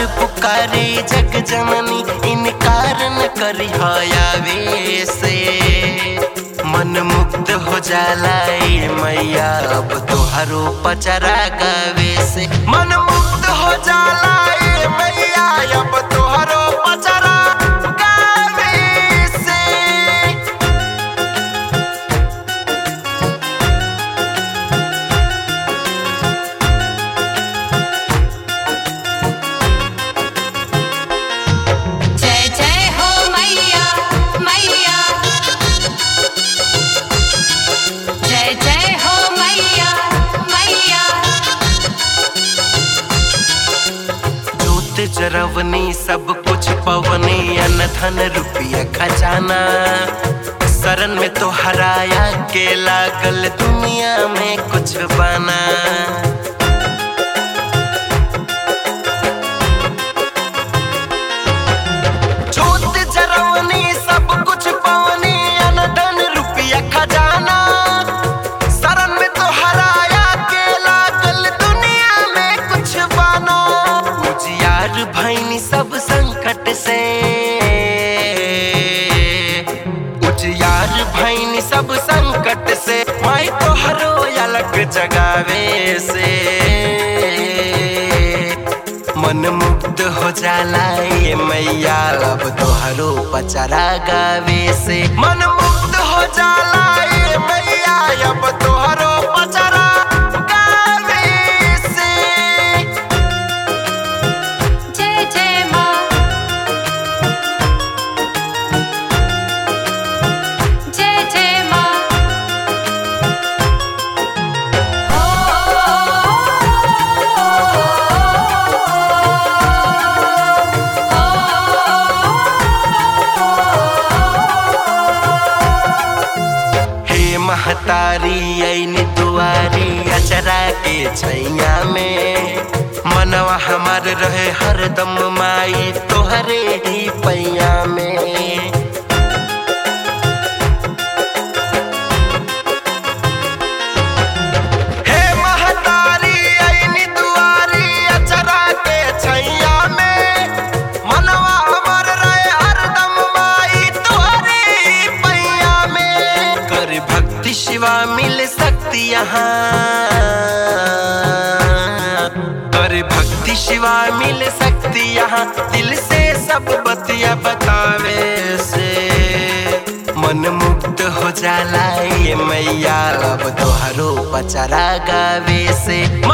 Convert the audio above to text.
पुकारे जग जननी इनकार न करी आवे से मन मुक्त हो जाला ए मैया अब तोहरो पचरा गावे से मन मुक्त हो जाला ए मैया अब तोहरो पचरा गावे से जय जय हो मैया मैया जय जय हो मैया मैया जोत जरवनी सब कुछ पवनी अन धन रुपया खजाना शरण में तो हराया के लागल दुनिया में कुछ बना जोत जरवनी सब कुछ पवनी अन धन रुपया खजाना शरण में तो हराया के लागल दुनिया में कुछ बना उजियार भैनी सब संकट से उजियार भैनी सब संकट से माई तो हरो अलग जगावे से मन मुक्त हो जाला ये मैया अब तोहरो पचरा गावे से मन मुक्त हो जाला ये मैया अब तोहरो पचरा गावे से जय जय माँ जय जय माँ हे महतारी ऐनी दुआरी अचरा के छैया में मनवा हमार रहे हरदम माई तोहरे ही पैया में हे महतारी ऐनी दुआरी अचरा के छैया में मनवा हमर रहे हरदम माई तोहरे ही पैया में कर भक्ति शिवा मिल सकती यहाँ कर भक्ति शिवा मिल सकती यहाँ दिल से सब बतिया बतावे से मन मुक्त हो जाला ये मैया अब तोहरो पचरा गावे से